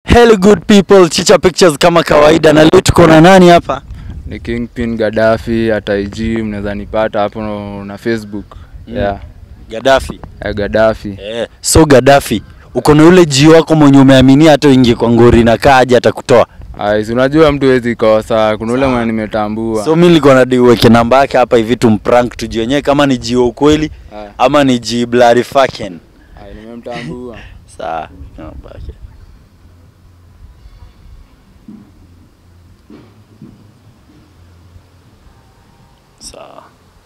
Hello good people, Chicha Pictures kama kawaida, na leo tuko na nani hapa? ni Kingpin Gaddafi at IG, mnaweza nipata hapo na Facebook Mm. yeah. Gaddafi. ya Gaddafi Eh, so Gaddafi, uko na ule jio wako mwenye umeaminia hata uingie kwa ngori na kaa aje atakutoa. Ai, si unajua mtu hawezi kosa, kuna ule mwenye nimetambua So mimi nilikuwa na uweke namba yake hapa hivi tumprank tujue wenyewe kama ni jio ukweli Ai, ama ni ji bloody fucking. ai, nimemtambua Sawa, namba yake. Sawa.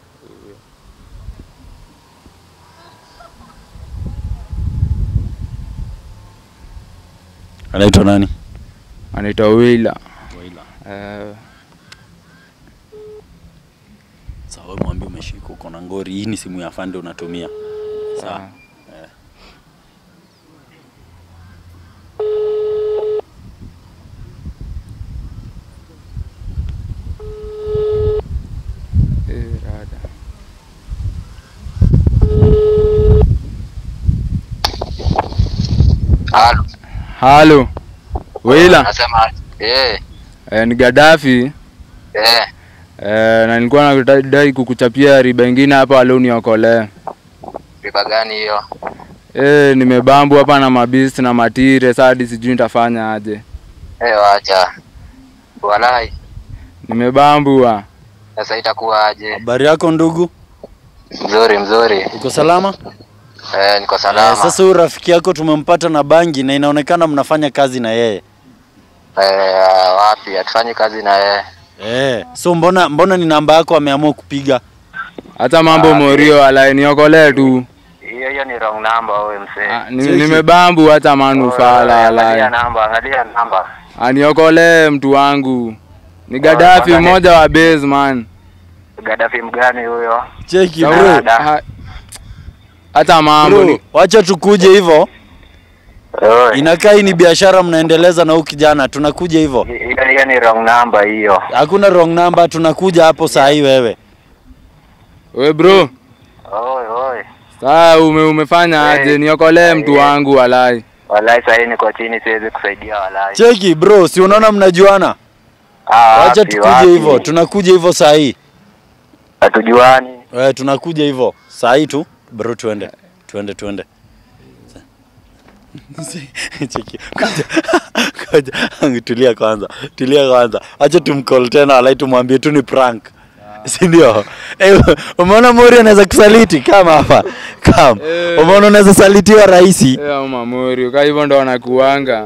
Anaitwa nani? anaitwa Willa Eh, Sawa, wewe mwambie umeshika uko na ngori. Hii ni simu ya fande unatumia. Sawa. ah. Eh, rada. Halo. Halo Willa, Nasema eh eh, ni Gaddafi eh eh, na nilikuwa nadai kukuchapia riba ingine hapa leo niokolee. riba gani hiyo? Eh, nimebambu hapa na mabisi na matire, sasa hadi sijui nitafanya aje. Eh wacha. Walai. Nimebambua. Sasa itakuwa aje? Habari yako ndugu? Mzuri mzuri. Uko salama? Eh niko Eh, salama. sasa huyu rafiki yako tumempata na bangi na inaonekana mnafanya kazi na yeye. Eh wapi? Hatufanyi kazi na yeye. Eh, so mbona mbona ni namba yako ameamua kupiga? Hata mambo Ah, morio alai niokolee tu. Hiyo hiyo ni wrong number wewe msee. Ah, ni- Cheki. Nimebambu hata manufaa la Angalia alai. namba, angalia namba. Aniokolee mtu wangu. Ni Gaddafi kwanza ni- mmoja wa base man. Gaddafi mgani huyo? Cheki Sawa, bro. da. ha- Hata mambo Bro, ni wacha tukuje hivyo. Oi. Inakaa hii ni biashara mnaendeleza na huyu kijana, tunakuja hivyo. Hiyo hiyo ni wrong number hiyo. Hakuna wrong number, tunakuja hapo saa hii wewe. we bro. Oi oi. Saa ume, umefanya Eh, aje? Niokolee eh, mtu eh. wangu walai. Walai sasa niko chini siwezi kusaidia walai. Cheki bro, si unaona mnajuana? Ah, Wacha wapi, tukuje wapi? hivyo, tunakuja hivyo saa hii. Hatujuani. Eh, tunakuja hivyo saa hii tu. Bro, tuende. Tuende tuende. Cheki. Kuja. Kuja. Tulia kwanza. Tulia kwanza. Acha tumcall tena alai tumwambie tu ni prank. Si ndio? Eh, umeona Mori anaweza kusaliti kama hapa. Kama. Eh. Umeona unaweza salitiwa rahisi. Eh, au mamorio. Kwa hivyo ndo wanakuanga.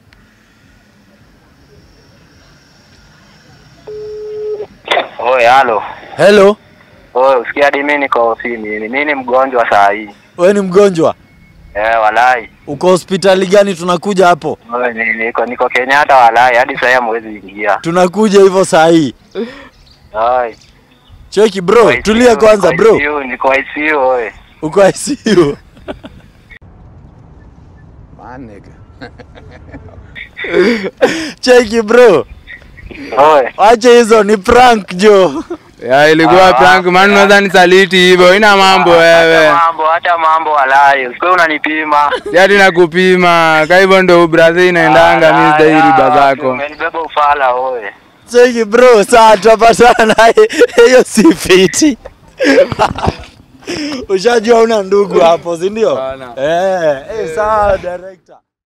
Oi, halo. Hello. Oi, usikia hadi mimi niko ofisini. Mimi ni mgonjwa saa hii. Wewe ni mgonjwa? Eh, walai. Uko hospitali gani tunakuja hapo? Oi, ni- niko niko Kenyatta walai, hadi sasa hamwezi ingia. Tunakuja hivyo saa hii. Oi. Cheki bro, Niko tulia ICU, kwanza niko bro. ICU, Niko ICU, oi. Uko ICU. Cheki bro. Oi. Acha hizo ni prank jo. Ya ilikuwa Ah, prank man, unaweza nisaliti hivyo. Ina mambo wewe. Hata mambo, hata mambo walai. Usikwe unanipima. Si ati nakupima. Kwa hivyo ndo brother inaendanga mimi sidai riba zako. Umenibeba ufala, oi. Cheki bro, saa tutapatana hiyo si fiti. Ushajua una ndugu hapo, si ndio? Bana. Eh, eh, sawa director.